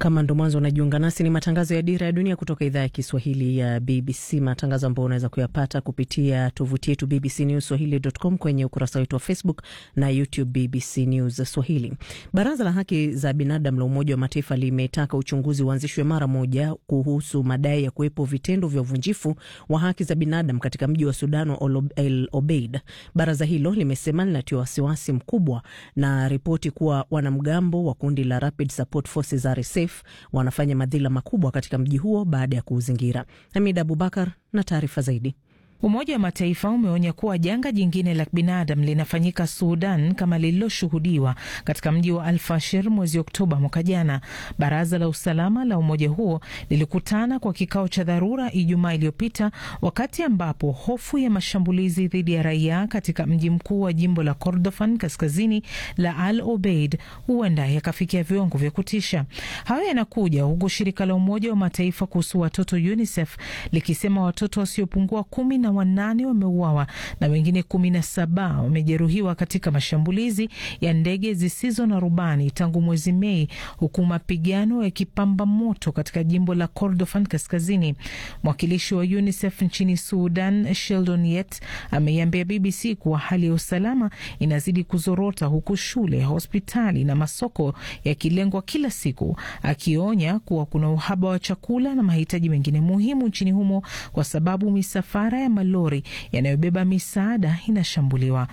Kama ndo mwanzo unajiunga nasi, ni matangazo ya Dira ya Dunia kutoka idhaa ya Kiswahili ya BBC, matangazo ambayo unaweza kuyapata kupitia tovuti yetu BBC News Swahili.com, kwenye ukurasa wetu wa Facebook na YouTube BBC News Swahili. Baraza la Haki za Binadamu la Umoja wa Mataifa limetaka uchunguzi uanzishwe mara moja kuhusu madai ya kuwepo vitendo vya uvunjifu wa haki za binadamu katika mji wa Sudan wa El Obeid. Baraza hilo limesema linatiwa wasiwasi mkubwa na ripoti kuwa wanamgambo wa kundi la Rapid Support Forces RSF wanafanya madhila makubwa katika mji huo baada ya kuuzingira. Hamid Abubakar na taarifa zaidi. Umoja wa Mataifa umeonya kuwa janga jingine la binadamu linafanyika Sudan kama lililoshuhudiwa katika mji wa Alfashir mwezi Oktoba mwaka jana. Baraza la usalama la umoja huo lilikutana kwa kikao cha dharura Ijumaa iliyopita, wakati ambapo hofu ya mashambulizi dhidi ya raia katika mji mkuu wa jimbo la Kordofan kaskazini la Al Obeid huenda yakafikia viwango vya kutisha. Hayo yanakuja huku shirika la Umoja wa Mataifa kuhusu watoto UNICEF likisema watoto wasiopungua kumi na wanane wameuawa na wengine kumi na saba wamejeruhiwa katika mashambulizi ya ndege zisizo na rubani tangu mwezi Mei, huku mapigano yakipamba moto katika jimbo la Kordofan kaskazini. Mwakilishi wa UNICEF nchini Sudan, Sheldon Yet, ameiambia BBC kuwa hali ya usalama inazidi kuzorota, huku shule, hospitali na masoko yakilengwa kila siku, akionya kuwa kuna uhaba wa chakula na mahitaji mengine muhimu nchini humo kwa sababu misafara ya malori yanayobeba misaada inashambuliwa.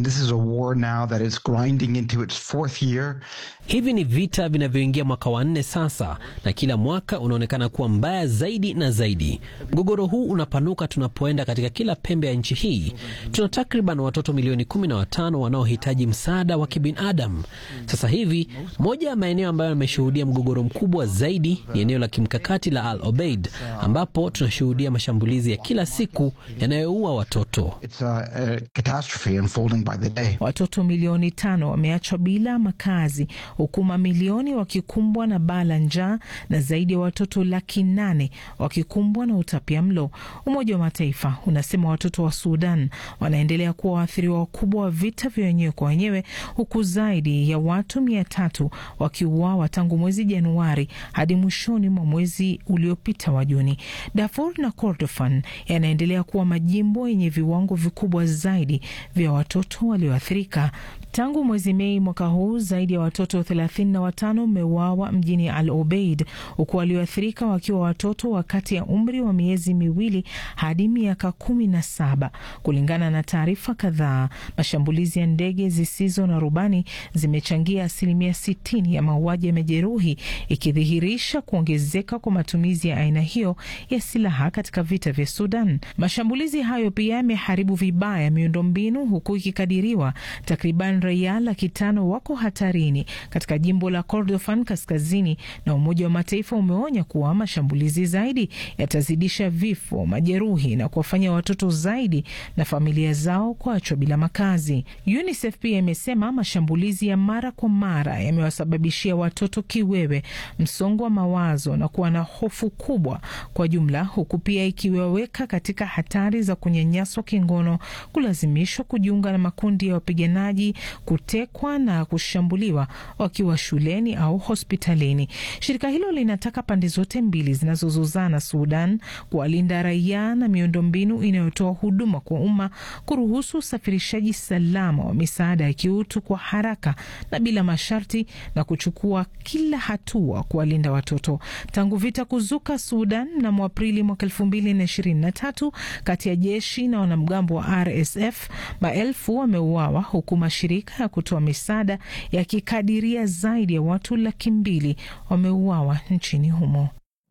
Hivi ni vita vinavyoingia mwaka wa nne sasa, na kila mwaka unaonekana kuwa mbaya zaidi na zaidi. Mgogoro huu unapanuka tunapoenda katika kila pembe ya nchi hii. Tuna takriban watoto milioni kumi na watano wanaohitaji msaada wa kibinadamu sasa hivi. Moja ya maeneo ambayo yameshuhudia mgogoro mkubwa zaidi ni eneo la kimkakati la Al Obeid, ambapo tunashuhudia mashambulizi ya kila siku yanayoua watoto. It's a, a catastrophe unfolding by the day. Watoto milioni tano wameachwa bila makazi huku mamilioni wakikumbwa na baa la njaa na zaidi ya watoto laki nane wakikumbwa na utapia mlo. Umoja wa Mataifa unasema watoto wa Sudan wanaendelea kuwa waathiriwa wakubwa wa vita vya wenyewe kwa wenyewe, huku zaidi ya watu mia tatu wakiuawa tangu mwezi Januari hadi mwishoni mwa mwezi uliopita wa Juni. Darfur na Kordofan yanaendelea kuwa majimbo yenye viwango vikubwa zaidi vya watoto walioathirika. Tangu mwezi Mei mwaka huu zaidi ya watoto thelathini na watano wameuawa mjini Al Obeid, huku walioathirika wakiwa watoto wa kati ya umri wa miezi miwili hadi miaka kumi na saba. Kulingana na taarifa kadhaa, mashambulizi ya ndege zisizo na rubani zimechangia asilimia sitini ya mauaji ya majeruhi, ikidhihirisha kuongezeka kwa matumizi ya aina hiyo ya silaha katika vita vya Sudan. Mashambulizi hayo pia yameharibu vibaya miundombinu, huku ikikadiriwa takriban raia laki tano wako hatarini katika jimbo la Kordofan kaskazini, na Umoja wa Mataifa umeonya kuwa mashambulizi zaidi yatazidisha vifo, majeruhi na kuwafanya watoto zaidi na familia zao kuachwa bila makazi. UNICEF pia imesema mashambulizi ya mara kwa mara yamewasababishia watoto kiwewe, msongo wa mawazo na kuwa na hofu kubwa kwa jumla, huku pia ikiwaweka katika hatari za kunyanyaswa kingono, kulazimishwa kujiunga na makundi ya wapiganaji kutekwa na kushambuliwa wakiwa shuleni au hospitalini. Shirika hilo linataka pande zote mbili zinazozozana Sudan kuwalinda raia na miundombinu inayotoa huduma kwa umma, kuruhusu usafirishaji salama wa misaada ya kiutu kwa haraka na bila masharti, na kuchukua kila hatua kuwalinda watoto. Tangu vita kuzuka Sudan mnamo Aprili mwaka elfu mbili na ishirini na tatu kati ya jeshi na wanamgambo wa RSF, maelfu wameuawa huku mashirika ya kutoa misaada yakikadiria zaidi ya watu laki mbili wameuawa nchini humo.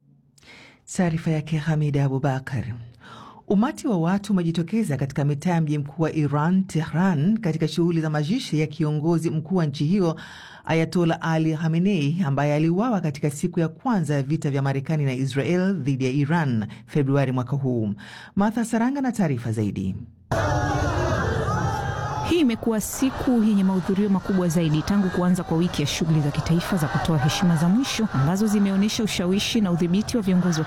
Taarifa yake Hamida Abubakar. Umati wa watu umejitokeza katika mitaa ya mji mkuu wa Iran, Tehran, katika shughuli za mazishi ya kiongozi mkuu wa nchi hiyo Ayatola Ali Khamenei ambaye aliuawa katika siku ya kwanza ya vita vya Marekani na Israel dhidi ya Iran Februari mwaka huu. Martha Saranga na taarifa zaidi. Hii imekuwa siku yenye mahudhurio makubwa zaidi tangu kuanza kwa wiki ya shughuli za kitaifa za kutoa heshima za mwisho ambazo zimeonyesha ushawishi na udhibiti wa viongozi wa